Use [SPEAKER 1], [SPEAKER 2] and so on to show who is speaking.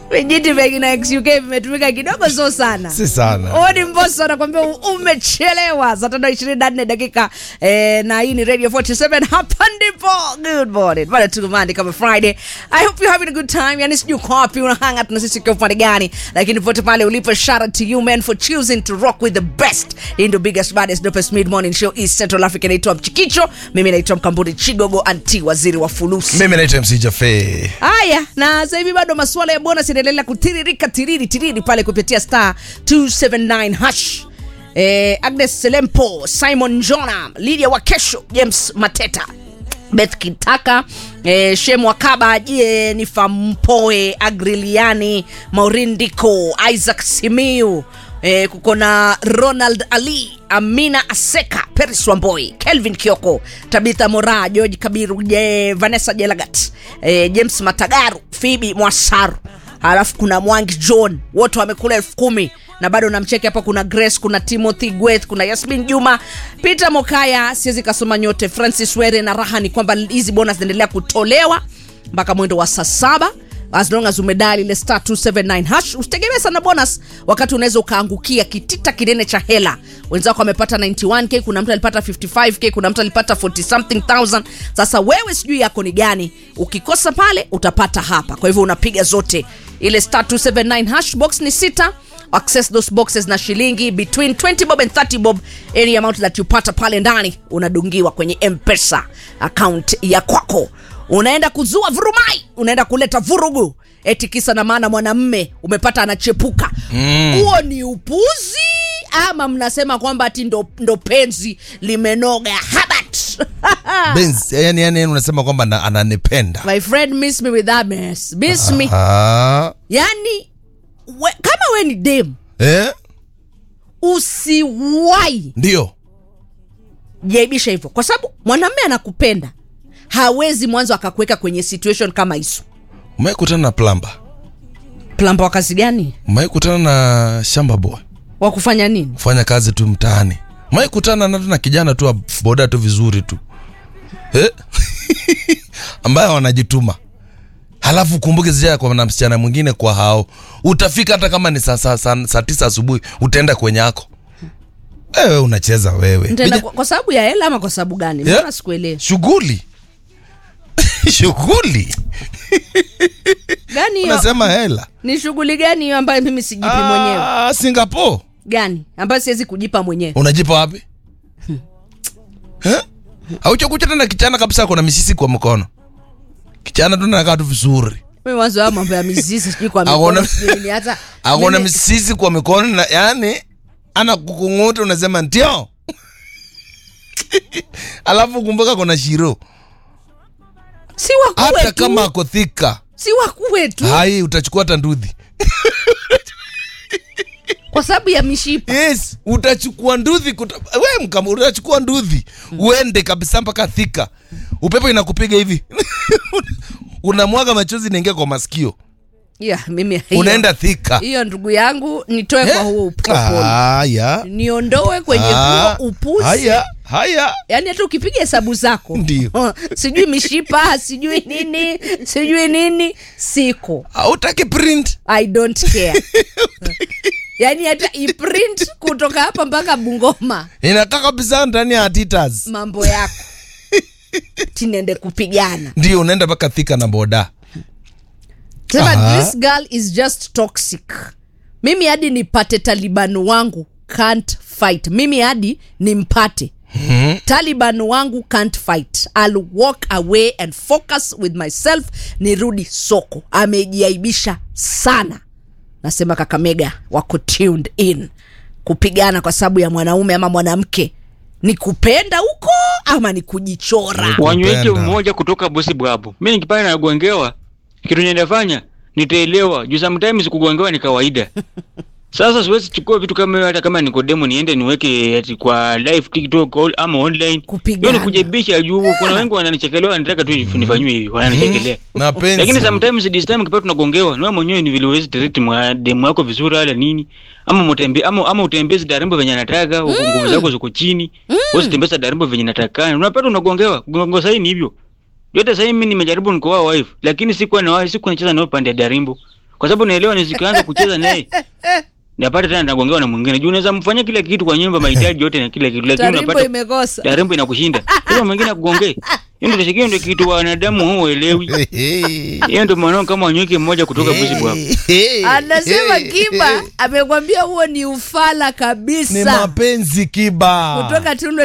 [SPEAKER 1] vijiti vya kina XUK vimetumika kidogo, sio sana.
[SPEAKER 2] si sana
[SPEAKER 1] Odi Mbosso anakwambia umechelewa. Saa tano ishirini na nne dakika eh, na hii ni Radio 47 hapa ndipo. Good morning. Bado tuko Monday kama Friday. I hope you're having a good time. Yani sijui uko wapi unahanga tuna sisi kwa upande gani. Lakini pote pale ulipo shout out to you man for choosing to rock with the best. Hii ndio biggest baddest dopest mid morning show East Central Africa inaitwa Mchikicho. Mimi naitwa Mkamburi Chigogo anti waziri wa fulusi.
[SPEAKER 2] mimi naitwa mc jafe
[SPEAKER 1] Haya, na sasa hivi bado masuala ya bonus yanaendelea kutiririka tiriri tiriri pale kupitia star 279 hash. Eh, Agnes Selempo, Simon Jona, Lydia Wakesho, James Mateta, Beth Kitaka, eh, Shem Wakaba, Jennifer Mpoe, Agriliani, Maureen Diko, Isaac Simiu, eh, kuko na Ronald Ali, Amina Aseka, Peris Wamboi, Kelvin Kioko, Tabitha Mora, George Kabiru, je, Vanessa Jelagat, eh, James Matagaru, Phoebe Mwasaru alafu kuna mwangi john wote wamekula elfu kumi na bado namcheki hapa kuna grace kuna timothy gweth kuna yasmin juma peter mokaya siwezi kasoma nyote francis were na raha ni kwamba hizi bonus zinaendelea kutolewa mpaka mwendo wa saa saba as long as umedali ile star 279 hash usitegemee sana bonus wakati unaweza ukaangukia kitita kinene cha hela wenzako wamepata 91k kuna mtu alipata 55k kuna mtu alipata 40 something thousand sasa wewe sijui yako ni gani ukikosa pale utapata hapa kwa hivyo unapiga zote ile star 279 hash box ni sita access those boxes na shilingi between 20 bob and 30 bob any amount that you pata pale ndani unadungiwa kwenye mpesa account ya kwako unaenda kuzua vurumai unaenda kuleta vurugu eti kisa na maana mwanamme umepata anachepuka huo ni upuzi ama mnasema kwamba ati ndo, ndo penzi limenoga habat
[SPEAKER 2] Benz, yani, yani unasema kwamba na- ananipenda
[SPEAKER 1] my friend miss me with that mess miss me
[SPEAKER 2] Ah,
[SPEAKER 1] yani we, kama we ni dem
[SPEAKER 2] eh?
[SPEAKER 1] usiwai
[SPEAKER 2] ndio
[SPEAKER 1] jaibisha hivyo kwa sababu mwanamme anakupenda hawezi mwanzo akakuweka kwenye situation kama hizo
[SPEAKER 2] umeekutana na plamba
[SPEAKER 1] plamba wa kazi gani
[SPEAKER 2] umeekutana na shamba boy
[SPEAKER 1] wa kufanya nini
[SPEAKER 2] kufanya kazi tu mtaani umeekutana na na kijana tu wa boda tu vizuri tu eh? ambaye wanajituma halafu kumbuke sija kwa na msichana mwingine kwa hao utafika hata kama ni saa saa saa saa tisa asubuhi utaenda kwenye ako wewe unacheza wewe
[SPEAKER 1] Nitaenda
[SPEAKER 2] Vija-
[SPEAKER 1] kwa, kwa sababu ya hela ama kwa sababu gani
[SPEAKER 2] Yeah.
[SPEAKER 1] mbona sikuelewi
[SPEAKER 2] shughuli shughuli
[SPEAKER 1] gani hiyo
[SPEAKER 2] unasema hela
[SPEAKER 1] ni shughuli gani hiyo ambayo mimi sijipi mwenyewe
[SPEAKER 2] Ah, singapore
[SPEAKER 1] gani ambayo siwezi kujipa mwenyewe
[SPEAKER 2] unajipa wapi hauchakuchana na kichana kabisa kona misisi kwa mkono kichana tu nakaa tu vizuri
[SPEAKER 1] mimi mwanzo haya mambo ya mizizi sijui kwa
[SPEAKER 2] Hakuna-
[SPEAKER 1] mikono sijui nini, hata
[SPEAKER 2] akona
[SPEAKER 1] mimi-
[SPEAKER 2] misisi kwa mikono na yani ana kukunguta unasema ndio alafu kumbuka kuna shiro
[SPEAKER 1] si wakuwe
[SPEAKER 2] hata
[SPEAKER 1] tu
[SPEAKER 2] kama ako thika
[SPEAKER 1] si wakuwe tu
[SPEAKER 2] hai utachukua hata ndudhi
[SPEAKER 1] kwa sababu ya mishipa
[SPEAKER 2] yes utachukua ndudhi kuta... we mkama utachukua ndudhi uende kabisa mpaka thika upepo inakupiga hivi unamwaga machozi inaingia kwa masikio
[SPEAKER 1] yeah, mimi hiyo-
[SPEAKER 2] unaenda thika
[SPEAKER 1] hiyo ndugu yangu nitoe kwa huo upopoli
[SPEAKER 2] haya
[SPEAKER 1] niondoe kwenye
[SPEAKER 2] Ah,
[SPEAKER 1] huo upuzi
[SPEAKER 2] haya haya
[SPEAKER 1] yaani hata ukipiga hesabu zako
[SPEAKER 2] Ndio.
[SPEAKER 1] sijui mishipa sijui nini sijui nini siko
[SPEAKER 2] hautaki print
[SPEAKER 1] i don't care yaani hata iprint kutoka hapa mpaka bungoma
[SPEAKER 2] inakaa kabisa ndani ya titas
[SPEAKER 1] mambo yako tinende kupigana
[SPEAKER 2] ndio unaenda mpaka thika na boda
[SPEAKER 1] sema
[SPEAKER 2] Aha.
[SPEAKER 1] this girl is just toxic mimi hadi nipate taliban wangu can't fight mimi hadi nimpate taliban wangu can't fight I'll walk away and focus with myself nirudi soko amejiaibisha sana nasema kakamega wako tuned in kupigana kwa sababu ya mwanaume ama mwanamke ni kupenda huko ama ni kujichora
[SPEAKER 3] wanyweche
[SPEAKER 2] Kupenda.
[SPEAKER 3] mmoja kutoka bosi bwabu mi nikipata nagongewa kitu nendafanya nitaelewa juu sometimes kugongewa ni kawaida sasa siwezi chukua vitu kama hiyo hata kama nikodemo niende niweke ati kwa live tiktok all- ama online
[SPEAKER 1] Kupigana.
[SPEAKER 3] hiyo ni kujibisha juu kuna wengi wananichekelea wanataka tu nifanyiwe hivi wananichekelea
[SPEAKER 2] mapenzi
[SPEAKER 3] lakini sometimes this time ukipata tunagongewa ni wewe mwenyewe ni vile uwezi treat mwa demu yako vizuri wala nini ama mutembe ama ama utembezi darembo venye anataka mm. nguvu zako ziko chini mm. uwezi tembeza darembo venye natakana unapata unagongewa gongo sahi ni hivyo yote sahi mimi nimejaribu nikoa wife lakini sikuwa na wife sikuwa nacheza nao pande ya darimbo kwa sababu naelewa nisikianza kucheza naye napata tena nagongewa na mwingine juu unaweza mfanyia kila kitu kwa nyumba mahitaji yote na kila kitu lakini
[SPEAKER 1] tarimbo
[SPEAKER 3] unapata
[SPEAKER 1] imekosa
[SPEAKER 3] tarimbo inakushinda sasa mwingine akugongee hiyo ndio sikio ndio kitu wanadamu huelewi hiyo ndio maana kama wanyuki mmoja kutoka busi bwako
[SPEAKER 1] anasema kiba amekwambia huo ni ufala
[SPEAKER 2] ni
[SPEAKER 1] kabisa
[SPEAKER 2] mapenzi kiba
[SPEAKER 1] kutoka tundu